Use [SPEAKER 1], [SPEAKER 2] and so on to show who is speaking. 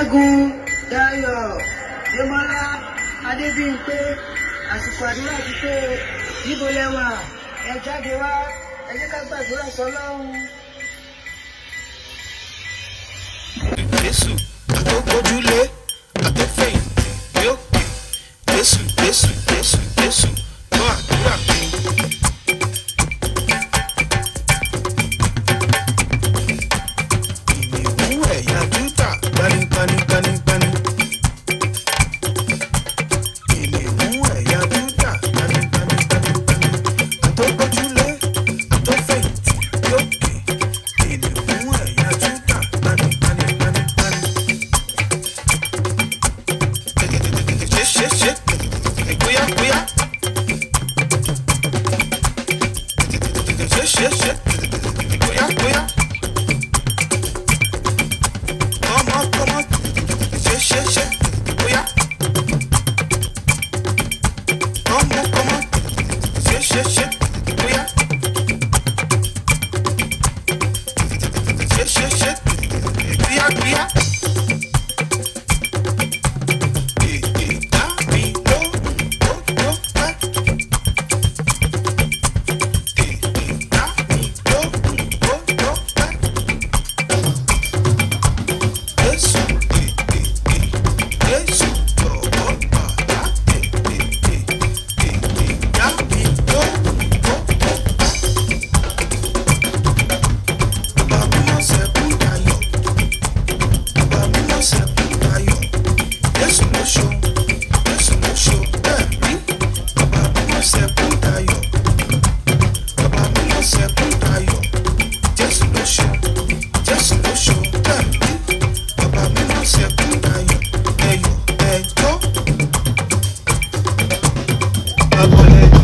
[SPEAKER 1] ṣẹ́gun dayọ̀ démọ́lá adébíyìnpé àsìkò àdúrà ti tó níbo lẹ́wà ẹ jáde wá ẹ jẹ́ ká gbàdúrà sọ́lọ́run.
[SPEAKER 2] Jésù àtòkojúlé àtòfẹ̀yìn yóò pè Jésù Jésù Jésù Jésù gbọ́ àdúrà mi. Ìnìkún ẹ̀yà Júdà gbanigbanigbanigbani. Ìnìkún ẹ̀yà Júdà gbanigbanigbanigbani. Àtòkojúlé àtòfẹ̀yìntì yóò pè Ìnìkún ẹ̀yà Júdà gbanigbanigbanigbani. Ṣé ṣé ṣé bóyá bóyá. Ṣé ṣé ṣé bóyá bóyá. Come on, come on. Ṣé ṣé ṣé bóyá. Come on, come on. Ṣé ṣé ṣé bóyá. Ṣé ṣé ṣé bóyá bóyá. Èdè dá mi lóhùn ó tó pẹ́. Èdè dá mi lóhùn ó tó pẹ́. Jésù èdè Jésù jọ̀wọ́ bàbá èdè èdè dá mi lóhùn ó tó pẹ́. Bàbá mi mọ̀ sẹ́kún dayọ̀. Bàbá mi mọ̀ sẹ́kún dayọ̀. Jésù ló ṣo, Jésù ló ṣo bẹ́ẹ̀ rí. Bàbá mi mọ̀ sẹ́kún dayọ̀. Bàbá mi mọ̀ sẹ́kún dayọ̀. Jésù ló ṣo, Jésù ló ṣo bẹ́ẹ̀ rí. Bàbá mi mọ̀ sẹ́kún dayọ̀. Ẹyọ̀ ẹjọ́. Bàbá ẹjọ́.